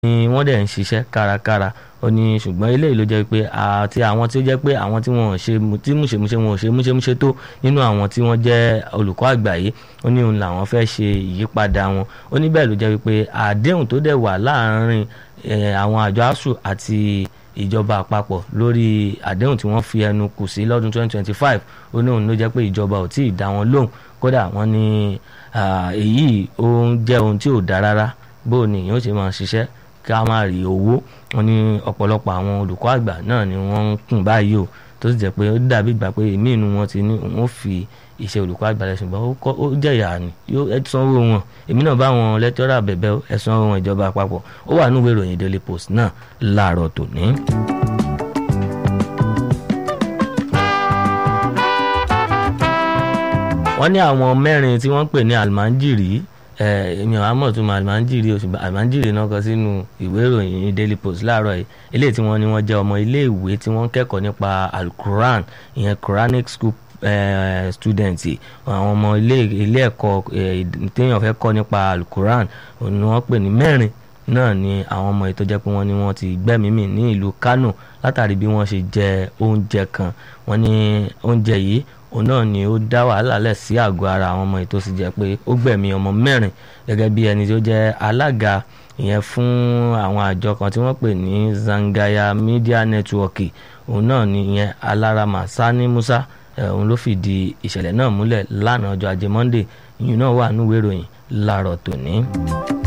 ni wọ́n dẹ̀ ń ṣiṣẹ́ kárakára ó ní ṣùgbọ́n eléyìí ló jẹ́ pé àti àwọn tí ó jẹ́ pé àwọn tí wọ́n ò ṣe tí múṣemúṣe wọn ò ṣe múṣemúṣe tó nínú àwọn tí wọ́n jẹ́ olùkọ́ àgbà yìí ó ní òun làwọn fẹ́ ṣe ìyípadà wọn ó ní bẹ́ẹ̀ ló jẹ́ pé àdéhùn tó dẹ̀ wà láàárín àwọn àjọ asuu àti ìjọba àpapọ̀ lórí àdéhùn tí wọ́n fi ẹnu kù sí lọ́dún 2025 ó ní òun ló jẹ́ pé ìjọba ò tí ì dá wọn lóhùn kódà wọ́n ní èyí ó ń jẹ́ ohun tí ò dá rárá bó ni yóò ṣe máa ṣiṣẹ́ ká má rí owó wọn ní ọ̀pọ̀lọpọ̀ àwọn olùkọ́ àgbà náà ni wọ́n ń kùn báyìí o tó sì jẹ́ pé ó dàbí ìgbà pé èmi inú wọn ti ní wọ́n fi iṣẹ́ olùkọ́ àgbà rẹ̀ ṣùgbọ́n ó jẹ̀yà ni yóò ẹ sanwó wọn èmi náà bá wọn lẹ́tọ́rà bẹ̀bẹ̀ ẹ sanwó wọn ìjọba àpapọ̀ ó wà nínú ìròyìn Daily Post náà láàárọ̀ tòní. wọ́n ní àwọn mẹ́rin tí wọ́n ń pè ní almanjiri èmi àwọn amọ̀ tó máa almanjiri oṣù almanjiri náà kọ sínú ìwé ìròyìn Daily Post láàárọ̀ yìí eléyìí tí wọ́n ní wọ́n jẹ́ ọmọ iléèwé tí wọ́n ń kẹ́kọ̀ọ́ nípa alukuran ìyẹn Quranic school students àwọn ọmọ ilé ẹ̀kọ́ téèyàn fẹ́ kọ́ nípa alukuran ni wọ́n pè ní mẹ́rin náà ni àwọn ọmọ ètò jẹ́ pé wọ́n ní wọ́n ti gbẹ́mìí ní ìlú Kano látàrí bí wọ́n ṣe jẹ oúnjẹ kan wọ́n ní oúnjẹ yìí òun náà ni ó dá wàhálà lẹ̀ sí àgọ́ ara àwọn ọmọ ètò sì jẹ́ pé ó gbẹ̀mí ọmọ mẹ́rin gẹ́gẹ́ bí ẹni tó jẹ́ alága ìyẹn fún àwọn àjọ kan tí wọ́n pè ní Zangaya Media Network òun náà ni ìyẹn Alarama Sani Musa òun ló fìdí ìṣẹ̀lẹ̀ náà múlẹ̀ lánàá ọjọ́ ajé Monday ìyún náà wà níwèé ìròyìn láàárọ̀ tòní.